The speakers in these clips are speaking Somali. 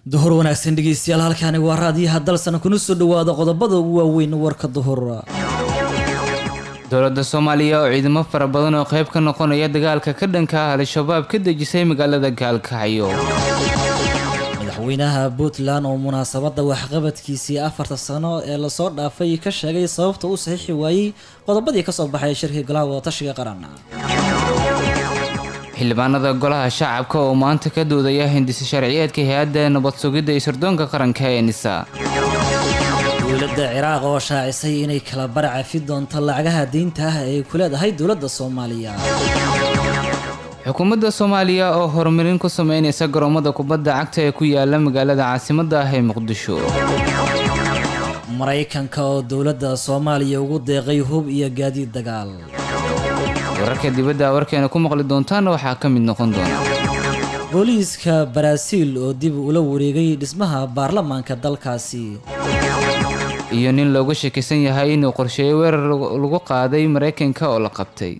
duhur wanaagsan dhegeystayaal halkaani waa raadiyaha dalsana kuna soo dhawaada qodobada ugu waaweyn warka duhur dowladda soomaaliya oo ciidamo fara badan oo qayb ka noqonaya dagaalka ka dhanka ah al-shabaab ka dejisay magaalada gaalkacyo madaxweynaha puntland oo munaasabada waxqabadkiisii afarta sano ee lasoo dhaafay ka sheegay sababta uu saxiixi waayey qodobadii kasoo baxay shirkii golaha wadatashiga qaran xildhibaanada golaha shacabka oo maanta ka doodaya hindisa sharciyeedka hay-adda nabad sugidda iyo sirdoonka qaranka ee nisa dowladda ciraaq oo shaacisay inay kala baracafi doonto lacagaha diinta ah ay ku leedahay dowladda soomaaliya xukuumadda soomaaliya oo horumarin ku sameynaysa garoomada kubadda cagta ee ku yaala magaalada caasimadda ah ee muqdisho maraykanka oo dowladda soomaaliya ugu deeqay hub iyo gaadiid dagaal wararka dibadda warkeena ku maqli doontaana waxaa ka mid noqon doona booliiska baraaziil oo dib ula wareegay dhismaha baarlamaanka dalkaasi iyo nin looga shakisan yahay inuu qorsheeyay weerar lagu qaaday maraykanka oo la qabtay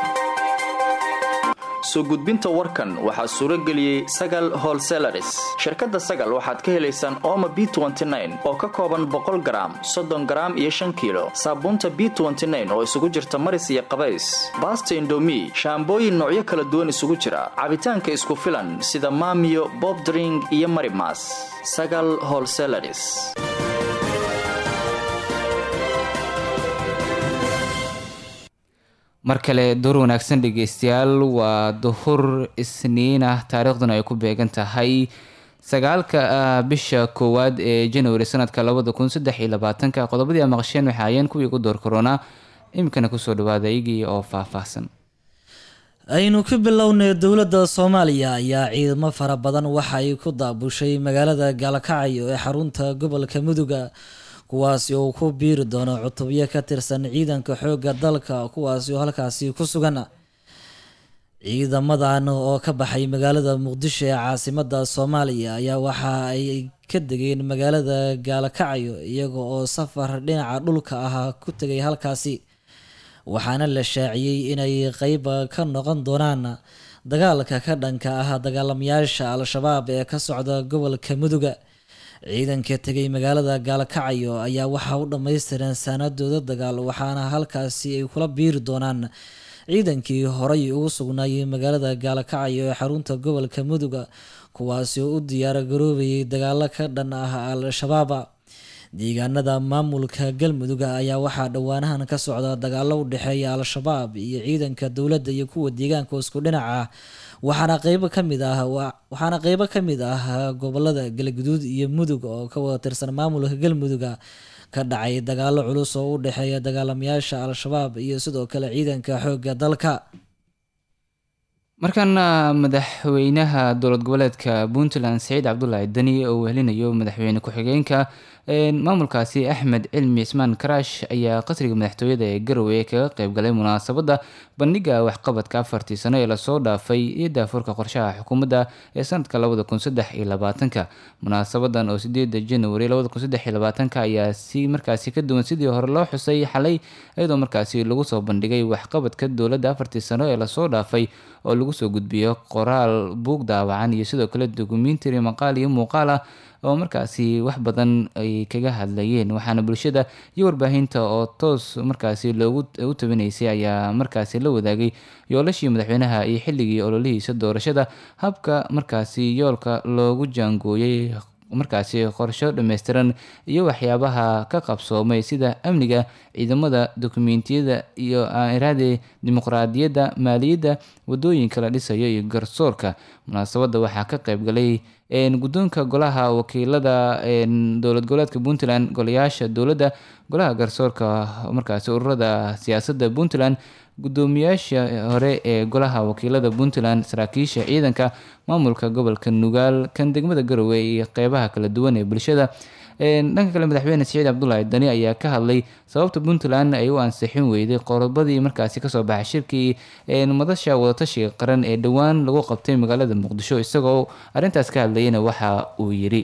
soo gudbinta warkan waxaa suuro geliyey sagal holselaris shirkadda sagal waxaad ka helaysaan ooma b oo ka kooban boqol garaam soddon garaam iyo shan kiilo saabuunta b oo isugu jirta maris iyo qabays baasta indomi shaambooyin noocyo kala duwan isugu jira cabitaanka isku filan sida maamiyo bobdring iyo marimas sagal holselaris mar kale door wanaagsan dhegeystayaal waa duhur isniin ah taariikhduna ay ku beegan tahay sagaalka bisha koowaad ee januari sanadka labada kun saddex iyo labaatanka qodobadii a maqasheen waxay ayeen kuwii ugu door korona iminkana kusoo dhawaada iyagii oo faahfaahsan aynu ka bilownay dowladda soomaaliya ayaa ciidamo fara badan waxa ay ku daabushay magaalada gaalkacyo ee xarunta gobolka muduga kuwaasi oo ku biiri doono cutubyo ka tirsan ciidanka xoogga dalka kuwaasi oo halkaasi ku sugan ciidamadan oo ka baxay magaalada muqdisho ee caasimada soomaaliya ayaa waxa ay ka degeen magaalada gaalkacyo iyaga oo safar dhinaca dhulka ah ku tegay halkaasi waxaana la shaaciyey inay qeyb ka noqon doonaan dagaalka ka dhanka ah dagaalamayaasha al-shabaab ee ka socda gobolka muduga ciidanka tegay magaalada gaalkacyo ayaa waxaa u dhammaystiran saanadooda dagaal waxaana halkaasi ay kula biiri doonaan ciidankii horay ugu sugnaayay magaalada gaalkacyo ee xarunta gobolka muduga kuwaasi oo u diyaar garoobayay dagaalo ka dhan ah al-shabaaba deegaanada maamulka galmudug ayaa waxaa dhowaanahan ka socda dagaalo u dhexeeya al-shabaab iyo ciidanka dowladda iyo kuwa deegaanka isku dhinac ah waxaana qeybo kamid ah waxaana qeybo ka mid ah gobolada galguduud iyo mudug oo ka wada tirsan maamulka galmuduga ka dhacay dagaalo culus oo u dhexeeya dagaalamayaasha al-shabaab iyo sidoo kale ciidanka xoogga dalka markaana madaxweynaha dowlad goboleedka puntland saciid cabdulaahi dani oo wehelinayo madaxweyne ku-xigeenka maamulkaasi axmed cilmi cismaan karaash ayaa qasriga madaxtooyada ee garowe kaga qeybgalay munaasabadda bandhiga waxqabadka afartii sano ee lasoo dhaafay iyo daafurka qorshaha xukuumadda ee sanadka labada kun saddex iyo labaatanka munaasabadan oo sideeda januari labada kun saddex iyo labaatanka ayaa si markaasi ka duwan sidii hore loo xusay xalay iyadoo markaasi lagu soo bandhigay waxqabadka dowladda afartii sano ee lasoo dhaafay oo lagu soo gudbiyo qoraal buug daawacan iyo sidoo kale dokumentary maqaal iyo muuqaal ah oo markaasi wax badan ay kaga hadlayeen waxaana bulshada iyo warbaahinta oo toos markaasi loogu u tabinaysay ayaa markaasi la wadaagay yoolashii madaxweynaha iyo xilligii ololihiisa doorashada habka markaasi yoolka loogu jaangooyey markaasi qorsho dhammaystiran iyo waxyaabaha ka qabsoomay sida amniga ciidamada dokumentiyada iyo iraade dimuqraadiyadda maaliyadda wadooyinka la dhisayo iyo garsoorka munaasabadda waxaa ka qayb galay guddoonka golaha wakiilada dowlad goboleedka puntland golayaasha dowladda golaha garsoorka markaasi ururada siyaasadda puntland gudoomiyaasha hore ee golaha wakiilada puntland saraakiisha ciidanka maamulka gobolka nugaal kan degmada garowe iyo qeybaha kala duwan ee bulshada dhanka kale madaxweyne siciid cabdulaahi dani ayaa ka hadlay sababta puntland ay u ansixin weyday qodobadii markaasi kasoo baxay shirkii madasha wadatashiga qaran ee dhowaan lagu qabtay magaalada muqdisho isagoo arintaas ka hadlayana waxa uu yiri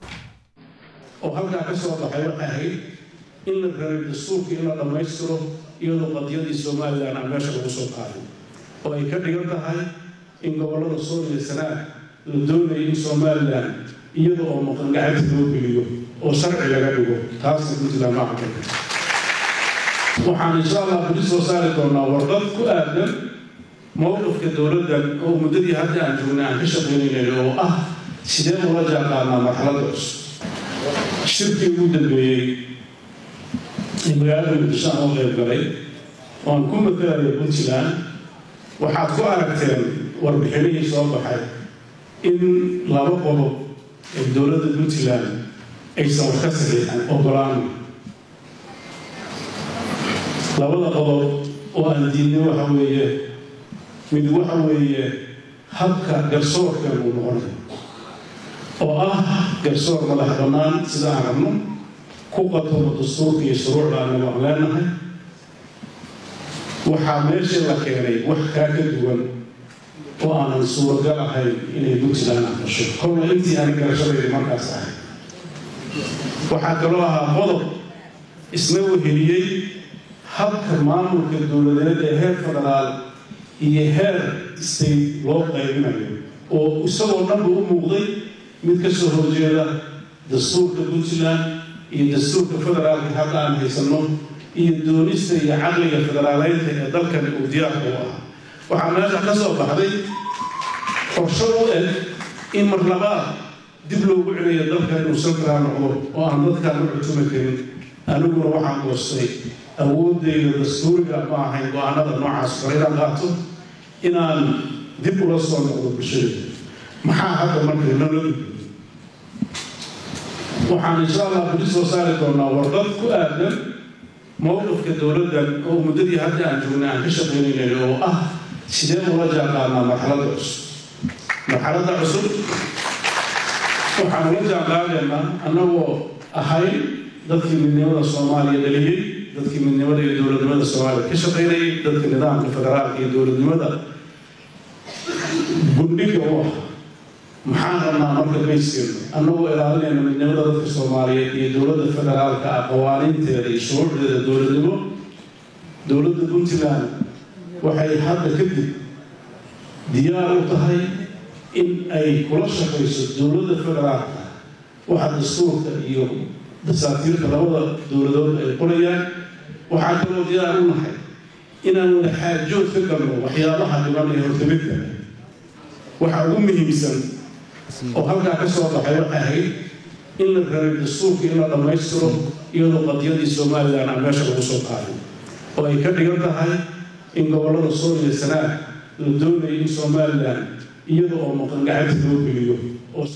oo halkaa ka soo baxay waxay ahayd in la rabay dastuurka in la dhammaystiro iyadoo qadiyadii somalilan aan meesha lagu soo qaaday oo ay ka dhigan tahay in gobollada sool iyo sanaag la doonayay in somalilan iyada oo maqan gacanta loo geliyo oo sharci laga dhigo taasna puntland ma aqbal waxaan insha allah bili soo saari doonaa warqad ku aadan mowqifka dowladdan oo muddadii hadda aan joognay aan ka shaqaynaynayn oo ah sidee ula jaanqaadnaa marxaladda cusub shirkii ugu dambeeyey ee magaalada muqdisho aan u qayb galay oo aan ku matalaya puntland waxaad ku aragteen warbixinihii soo baxay in laba qodob ee dowladda puntland aysan wax ka saxiixan ogolaan labada qodob oo aan diidnay waxa weeye mid waxa weeye habka garsoorkan uu noqonay oo ah garsoor madax bannaan sida aan rabno ku qatomo dastuurka iyo shuruucda anagu aan leenahay waxaa meesha la keenay wax kaa ka duwan oo aanan suuragal ahayn inay puntland aqbasho kolna intii aan garashadayda markaas ahay waxaa kaloo ahaa qodob isna weheliyey habka maamulka dowladeed ee heer federaal iyo heer state loo qaybinayo oo isagoo dhanba u muuqday mid ka soo horjeeda dastuurka puntland iyo dastuurka federaalka hadda aan haysanno iyo doonista iyo caqliga federaaleynta ee dalkani uu diyaarka u ahaa waxaa meesha ka soo baxday qorsho u eg in mar labaad dib loogu celiyo dalka inuu central noqdo oo aan dadkaan u cutumi karin aniguna waxaan goostay awoodayda dastuuriga ma ahayn go-aanada noocaas kore inaan qaato inaan dib ula soo noqdo bulshada maxaa hadda marka nala waxaan insha allah bili soo saari doonaa warqad ku aadan mowqifka dowladdan oo muddadii hadda aan joognay aan ka shaqaynaynay oo ah sidee ula jaanqaadnaa marxaladda cusub marxaladda cusub waxaan ula jaanqaadaynaa annagoo ahayn dadkii midnimada soomaaliya dhaliyey dadkii midnimada iyo dowladnimada soomaaliya ka shaqaynayay dadka nidaamka federaalka iyo dowladnimada gundhiga u ah maxaan rabnaa marka bayskeenu annagoo ilaalinayna midnimada dadka soomaaliyeed iyo dowladda federaalka ah qawaaniinteeda iyo shuruucdeeda dowladnimo dowladda puntland waxay hadda kadib diyaar u tahay in ay kula shaqayso dowladda federaalka waxa dastuurka iyo dasaatiirta labada dowladood ay qorayaan waxaa kaloo diyaar u nahay inaan wada xaajood ka galno waxyaabaha dhiban ee hortamidka waxa ugu muhiimsan oo halkaa ka soo baxay waxay ahayd in la rabay dastuurka in la dhammaystiro iyadoo qadiyadii somalilan aan meesha lagu soo qaaday oo ay ka dhigan tahay in gobollada soo iyo sanaag la doonayay in somalilan iyada oo maqan gacanta loo geliyo oo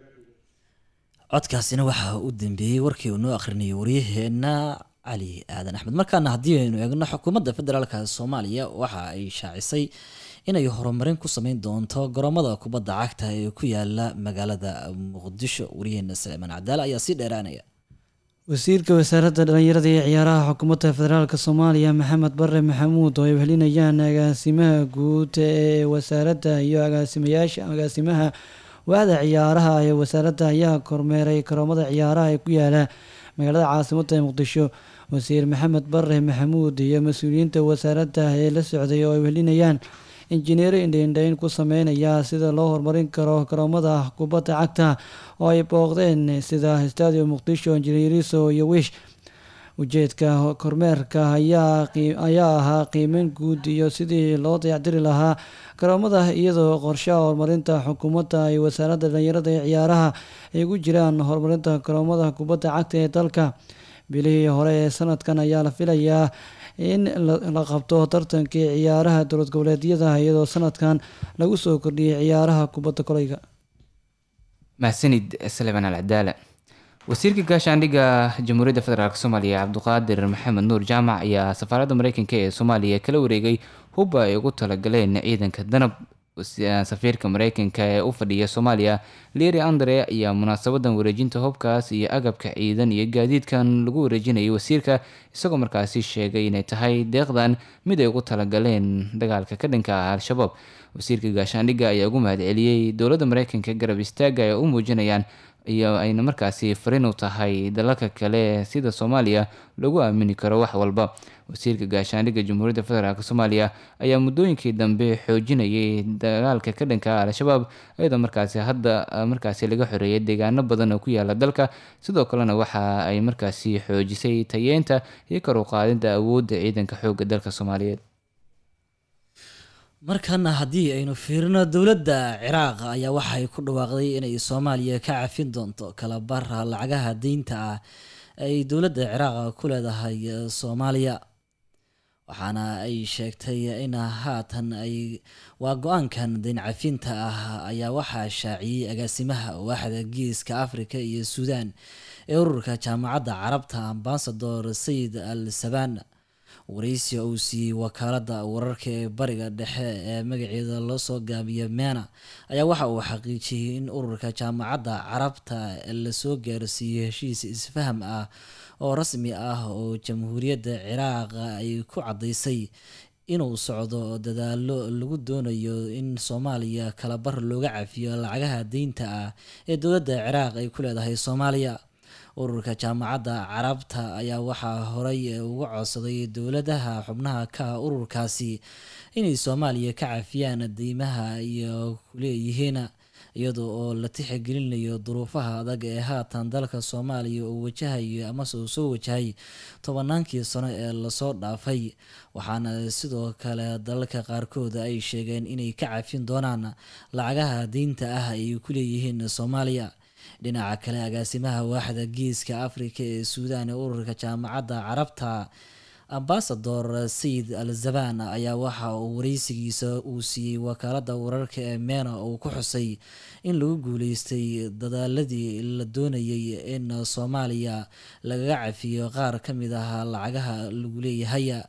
codkaasina waxaa u dambeeyey warkii uu noo akhrinayay waryaheena cali aadan axmed markaana haddii aynu eegno xukuumadda federaalka soomaaliya waxa ay shaacisay inay horumarin ku sameyn doonto garoomada kubadda cagta ee ku yaala magaalada muqdisho waryaheena saleemaan cadaale ayaa sii dheeraanaya wasiirka wasaaradda dhallinyarada iyo ciyaaraha xukuumadda federaalk soomaaliya maxamed bare maxamuud oo ay wehelinayaan agaasimaha guud ee wasaaradda iyo agaasimayaasha agaasimaha waaxda ciyaaraha ee wasaaradda ayaa kormeeray garoomada ciyaaraha ee ku yaala magaalada caasimadda ee muqdisho wasiir maxamed bare maxamuud iyo mas-uuliyiinta wasaaradda ee la socday oo ay wehelinayaan injineero indhaindhayn ku sameynaya sida loo horumarin karo garoomada kubadda cagta oo ay booqdeen sida stadium muqdisho injineeriso iyo wish ujeedka kormeerka ayaa ahaa qiimeyn guud iyo sidii loo dayacdiri lahaa garoomada iyadoo qorshaha horumarinta xukuumadda ay wasaaradda dhalinyarada ee ciyaaraha ay ugu jiraan horumarinta garoomada kubadda cagta ee dalka bilihii hore ee sanadkan ayaa la filayaa in la qabto tartankii ciyaaraha dowlad goboleedyada iyadoo sanadkan lagu soo kordhiyey ciyaaraha kubadda koleyga mahadsanid saleeman alcadaala wasiirka gaashaandhigga jamhuuriyadda federaalk soomaaliya cabduqaadir maxamed nuur jaamac ayaa safaaradda mareykanka ee soomaaliya kala wareegay hubba ay ugu talagaleen ciidanka danab safiirka mareykanka ee u fadhiya soomaaliya leri andre ayaa munaasabadan wareejinta hubkaas iyo agabka ciidan iyo gaadiidkan lagu wareejinayay wasiirka isagoo markaasi sheegay inay tahay deeqdan mid ay ugu talagaleen dagaalka ka dhanka ah al-shabaab wasiirka gaashaandhigga ayaa ugu mahadceliyey dowladda mareykanka garab istaaga ay u muujinayaan iyo ayna markaasi fariin u tahay dalalka kale sida soomaaliya lagu aamini karo wax walba wasiirka gaashaandhigga jamhuuriyadda federaalk soomaaliya ayaa muddooyinkii dambe xoojinayay dagaalka ka dhanka ah al-shabaab iyadoo markaasi hadda markaasi laga xoreeyay deegaano badan oo ku yaala dalka sidoo kalena waxa ay markaasi xoojisay tayeenta iyo kor u qaadinta awoodda ciidanka xoogga dalka soomaaliyeed markana haddii aynu fiirino dowladda ciraaq ayaa waxay ku dhawaaqday inay soomaaliya ka cafin doonto kalabar lacagaha deynta ah ay dowladda ciraaq ku leedahay soomaaliya waxaana ay sheegtay in haatan ay waa go-aankan deyn cafinta ah ayaa waxaa shaaciyey agaasimaha waaxda geeska africa iyo suudaan ee ururka jaamacadda carabta ambasador sayid al sabaan waraysi uu siiyey wakaaladda wararka ee bariga dhexe ee magaceeda loo soo gaabiyo meena ayaa waxa uu xaqiijiyey in ururka jaamacadda carabta lasoo gaarsiiyey heshiis isfaham ah oo rasmi ah oo jamhuuriyadda ciraaq ay ku caddaysay inuu socdo dadaalo lagu doonayo in soomaaliya kalabar looga cafiyo lacagaha deynta ah ee dowladda ciraaq ay ku leedahay soomaaliya ururka jaamacadda carabta ayaa waxaa horey uga codsaday dowladaha xubnaha ka ururkaasi inay soomaaliya ka cafiyaan deymaha iyo kuleeyihiin iyadoo oo la tixgelinayo duruufaha adag ee haatan dalka soomaaliya uu wajahayo amase uu soo wajahay tobanaankii sano ee lasoo dhaafay waxaana sidoo kale dalalka qaarkood ay sheegeen inay ka cafin doonaan lacagaha deynta ah ay ku leeyihiin soomaaliya dhinaca kale agaasimaha waaxda geeska africa ee suudaan ee ururka jaamacadda carabta ambasador sayid al zaban ayaa waxa uu wareysigiisa uu siiyey wakaaladda wararka ee meena uu ku xusay in lagu guuleystay dadaaladii la doonayay in soomaaliya lagaga cafiyo qaar ka mid ah lacagaha lagu leeyahay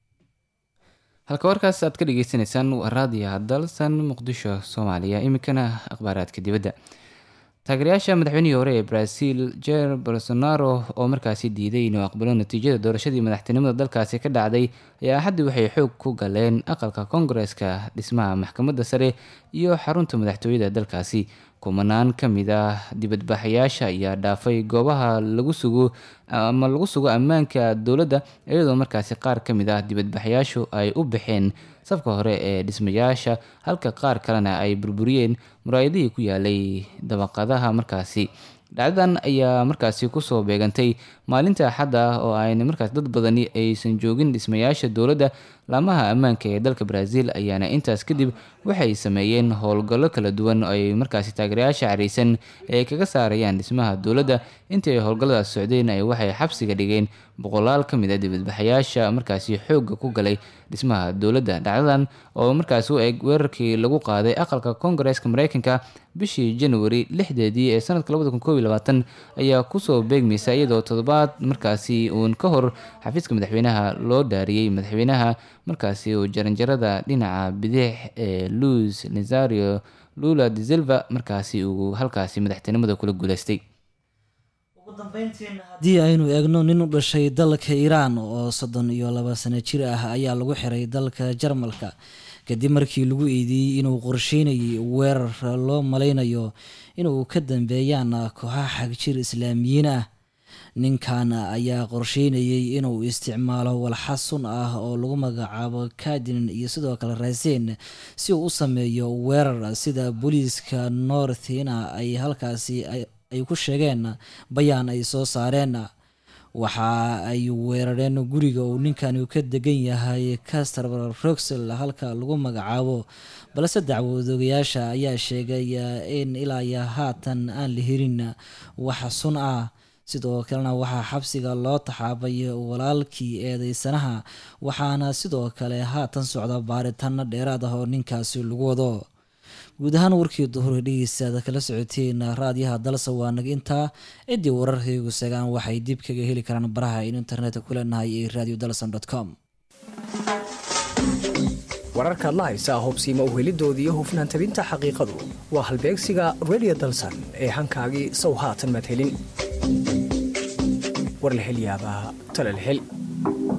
halka warkaas aad ka dhageysaneysaan waa raadiyaha dalsan muqdisho soomaaliya iminkana akhbaaraadka dibadda taageerayaasha madaxweynihii hore ee brazil jer bolsonaro oo markaasi diiday inuu aqbalo natiijada doorashadii madaxtinimada dalkaasi ka dhacday ayaa axaddii waxay xoog ku galeen aqalka koongareska dhismaha maxkamadda sare iyo xarunta madaxtooyada dalkaasi kumanaan ka mid ah dibadbaxayaasha ayaa dhaafay goobaha lagu sugo ama lagu sugo ammaanka dowladda iyadoo markaasi qaar ka mid ah dibadbaxayaashu ay u baxeen safka hore ee dhismayaasha halka qaar kalena ay burburiyeen muraayadihii ku yaalay dabaqadaha markaasi dhacdadan ayaa markaasi kusoo beegantay maalinta axadda ah oo ayna markaas dad badani aysan joogin dhismayaasha dowladda laamaha ammaanka ee dalka brazil ayaana intaas kadib waxay sameeyeen howlgallo kala duwan oo ay markaasi taageerayaasha careysan ee kaga saarayaan dhismaha dowladda intii ay howlgalladaas socdeen ay waxay xabsiga dhigeen boqolaal ka mid a dibadbaxayaasha markaasi xoogga ku galay dhismaha dowladda dhacdadan oo markaasi u eg weerarkii lagu qaaday aqalka koongareeska mareykanka bishii januari lixdeedii ee sanadka labada kun koob iyo labaatan ayaa kusoo beegmaysa iyadoo toddobaad markaasi uun ka hor xafiiska madaxweynaha loo dhaariyey madaxweynaha markaasi uu jaranjarada dhinaca bidix ee luis nazario lula de silva markaasi uu halkaasi madaxtinimada kula guuleystay haddii aynu eegno nin u dhashay dalka iiraan oo soddon iyo laba sano jir ah ayaa lagu xiray dalka jarmalka kadib markii lagu eedeeyey inuu qorsheynayay weerar loo malaynayo inuu ka dambeeyaan kooxaha xagjir islaamiyiin ah ninkan ayaa qorsheynayay inuu isticmaalo walxa sun ah oo lagu magacaabo kadin iyo sidoo kale raaseen si uu u sameeyo weerar sida booliiska northina ay halkaasi ay ku sheegeen bayaan ay soo saareen waxa ay weerareen guriga uu ninkani ka degan yahay caster roxel halka lagu magacaabo balse dacwadoogayaasha ayaa sheegay in ilaa iyo haatan aan la helin wax sun ah sidoo kalena waxaa xabsiga loo taxaabay walaalkii eedeysanaha waxaana sidoo kale haatan socda baaritaano dheeraad ah oo ninkaasi lagu wado guud ahaan warkii duhur dhegeystaada kala socoteen raadiyaha dalsa waa naga intaa ciddii wararkaygu sagaan waxay dib kaga heli karaan baraha aynu internetka ku leenahay ee radio dalson com wararkaad la haysaa hubsiima uhelidoodii iyo hufnaan tabinta xaqiiqadu waa halbeegsiga radio dalsan ee hankaagii sow haatan madhelin warlahelyaabaa talalhel